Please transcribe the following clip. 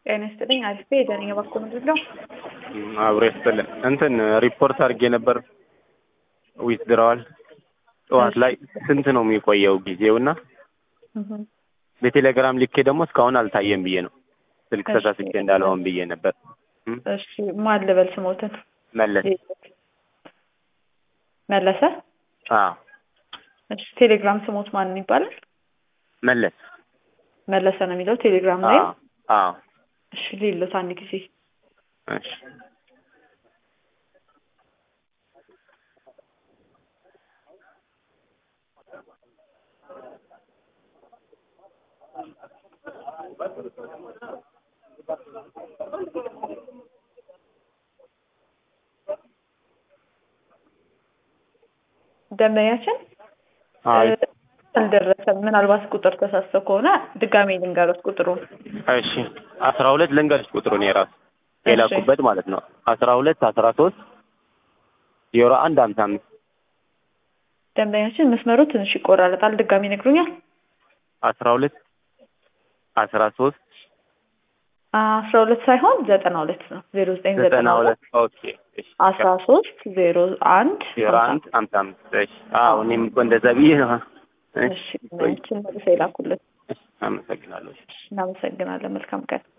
ጤና ይስጥልኝ። አሪፍ የደረኛ ባኮ ምንድን ነው? አብሮ ይስጥልን። እንትን ሪፖርት አድርጌ ነበር ዊዝድራዋል ጠዋት ላይ ስንት ነው የሚቆየው ጊዜውና በቴሌግራም ልኬ ደግሞ እስካሁን አልታየም ብዬ ነው ስልክ እሺ። ተሳስቼ እንዳልሆን ብዬ ነበር። እም፣ እሺ ማን ልበል ስሞትን? መለስ መለሰ። አዎ እሺ ቴሌግራም ስሞት ማን ይባላል? መለስ መለሰ ነው የሚለው ቴሌግራም ላይ። አዎ አዎ እሺ ሌሎት አንድ ጊዜ እሺ ደንበኛችን አይ እ፣ አልደረሰም። ምናልባት ቁጥር ተሳስተው ከሆነ ድጋሜ ልንገሮት ቁጥሩን። እሺ አስራ ሁለት ልንገርሽ ቁጥሩን የራሱ የላኩበት ማለት ነው አስራ ሁለት አስራ ሶስት ዜሮ አንድ ሀምሳ አምስት ደንበኛችን መስመሩ ትንሽ ይቆራረጣል። ድጋሜ ይነግሩኛል። አስራ ሁለት አስራ ሶስት አስራ ሁለት ሳይሆን ዘጠና ሁለት ነው። ዜሮ ዘጠኝ ዘጠና ዘጠና ሁለት ሁለት ኦኬ እሺ አስራ ሶስት ዜሮ አንድ ዜሮ ሀምሳ አንድ ሀምሳ አምስት እሺ አዎ እኔም እኮ እንደዛ ብዬ ነው እሺ ደንበኛችን መልሰው ይላኩልን። እሺ አመሰግናለሁ እናመሰግናለን። መልካም ቀን